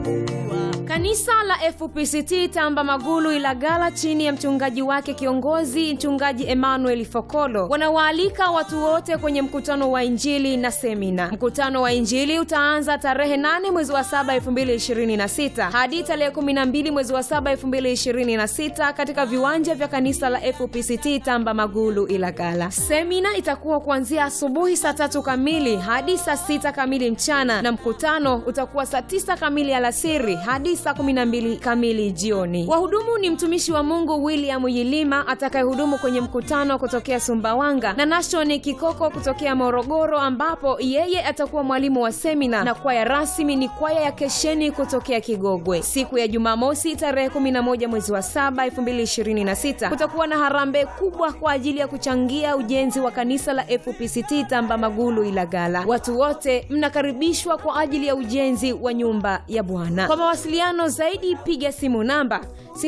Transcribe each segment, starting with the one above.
Kanisa la FPCT Tamba Magulu Ilagala chini ya mchungaji wake kiongozi mchungaji Emmanuel Fokolo wanawaalika watu wote kwenye mkutano wa Injili na semina. Mkutano wa Injili utaanza tarehe 8 mwezi wa 7 2026 hadi tarehe 12 mwezi wa 7 2026 katika viwanja vya kanisa la FPCT Tamba Magulu Ilagala. Semina itakuwa kuanzia asubuhi saa tatu kamili hadi saa sita kamili mchana na mkutano utakuwa saa tisa kamili alasiri hadi saa 12 kamili jioni. Wahudumu ni mtumishi wa Mungu William Yilima atakayehudumu kwenye mkutano kutokea Sumbawanga na Nashoni Kikoko kutokea Morogoro, ambapo yeye atakuwa mwalimu wa semina, na kwaya rasmi ni kwaya ya Kesheni kutokea Kigogwe. Siku ya Jumamosi tarehe 11 mwezi wa 7 2026 kutakuwa na harambee kubwa kwa ajili ya kuchangia ujenzi wa kanisa la FPCT Tamba Magulu Ilagala. Watu wote mnakaribishwa kwa ajili ya ujenzi wa nyumba ya Bwana. Kwa mawasiliano zaidi piga simu namba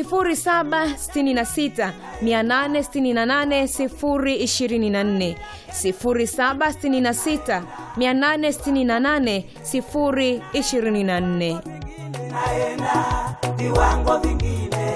0766 868 024, 0766 868 024. naenda viwango vingine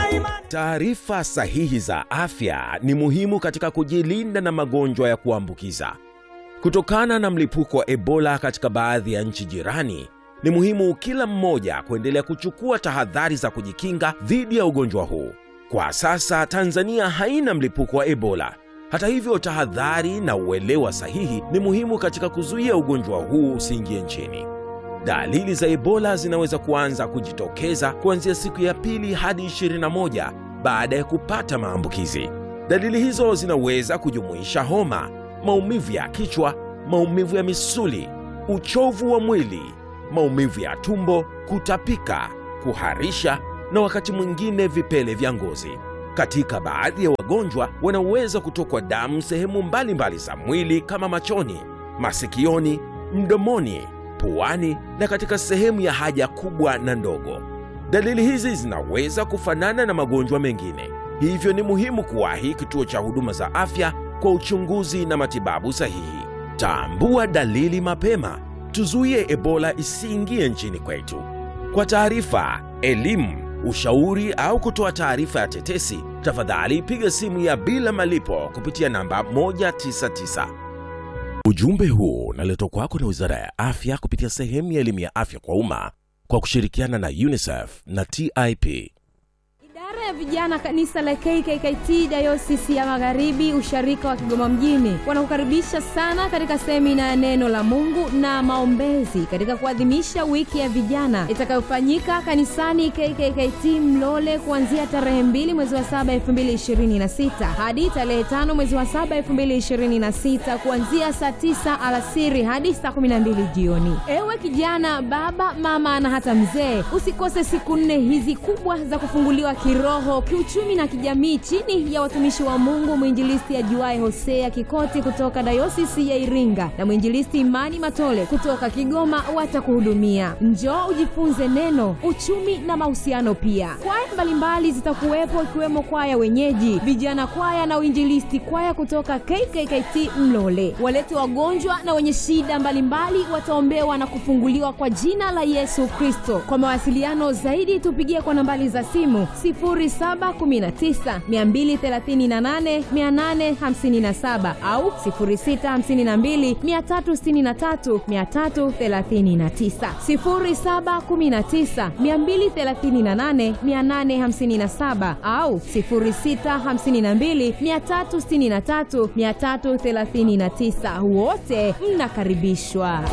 Taarifa sahihi za afya ni muhimu katika kujilinda na magonjwa ya kuambukiza. Kutokana na mlipuko wa Ebola katika baadhi ya nchi jirani, ni muhimu kila mmoja kuendelea kuchukua tahadhari za kujikinga dhidi ya ugonjwa huu. Kwa sasa Tanzania haina mlipuko wa Ebola. Hata hivyo, tahadhari na uelewa sahihi ni muhimu katika kuzuia ugonjwa huu usiingie nchini. Dalili za Ebola zinaweza kuanza kujitokeza kuanzia siku ya pili hadi 21 baada ya kupata maambukizi. Dalili hizo zinaweza kujumuisha homa, maumivu ya kichwa, maumivu ya misuli, uchovu wa mwili, maumivu ya tumbo, kutapika, kuharisha na wakati mwingine vipele vya ngozi. Katika baadhi ya wagonjwa wanaweza kutokwa damu sehemu mbalimbali za mwili kama machoni, masikioni, mdomoni, puani na katika sehemu ya haja kubwa na ndogo. Dalili hizi zinaweza kufanana na magonjwa mengine, hivyo ni muhimu kuwahi kituo cha huduma za afya kwa uchunguzi na matibabu sahihi. Tambua dalili mapema, tuzuie Ebola isiingie nchini kwetu. Kwa taarifa, elimu, ushauri au kutoa taarifa ya tetesi, tafadhali piga simu ya bila malipo kupitia namba 199. Ujumbe huu unaletwa kwako na Wizara ya Afya kupitia sehemu ya elimu ya afya kwa umma kwa kushirikiana na UNICEF na TIP. Idara ya vijana kanisa la KKKT Dayosisi ya Magharibi usharika wa Kigoma mjini wanakukaribisha sana katika semina ya neno la Mungu na maombezi katika kuadhimisha wiki ya vijana itakayofanyika kanisani KKKT Mlole kuanzia tarehe 2 mwezi wa 7 2026 hadi tarehe 5 mwezi wa 7 2026 kuanzia saa 9 alasiri hadi saa 12 jioni. Ewe kijana, baba, mama na hata mzee, usikose siku nne hizi kubwa za kufunguliwa kiroho, kiuchumi na kijamii chini ya watumishi wa Mungu mwinjilisti ajuae Hosea Kikoti kutoka dayosisi ya Iringa na mwinjilisti Imani Matole kutoka Kigoma watakuhudumia. Njoo ujifunze neno, uchumi na mahusiano pia. Kwaya mbalimbali zitakuwepo ikiwemo kwaya wenyeji, vijana kwaya na uinjilisti kwaya kutoka KKKT Mlole. Walete wagonjwa na wenye shida mbalimbali wataombewa na kufunguliwa kwa jina la Yesu Kristo. Kwa mawasiliano zaidi tupigie kwa nambari za simu 0719 238 857 au 0652 363 339 0719 238 857 au 0652 363 339 wote mnakaribishwa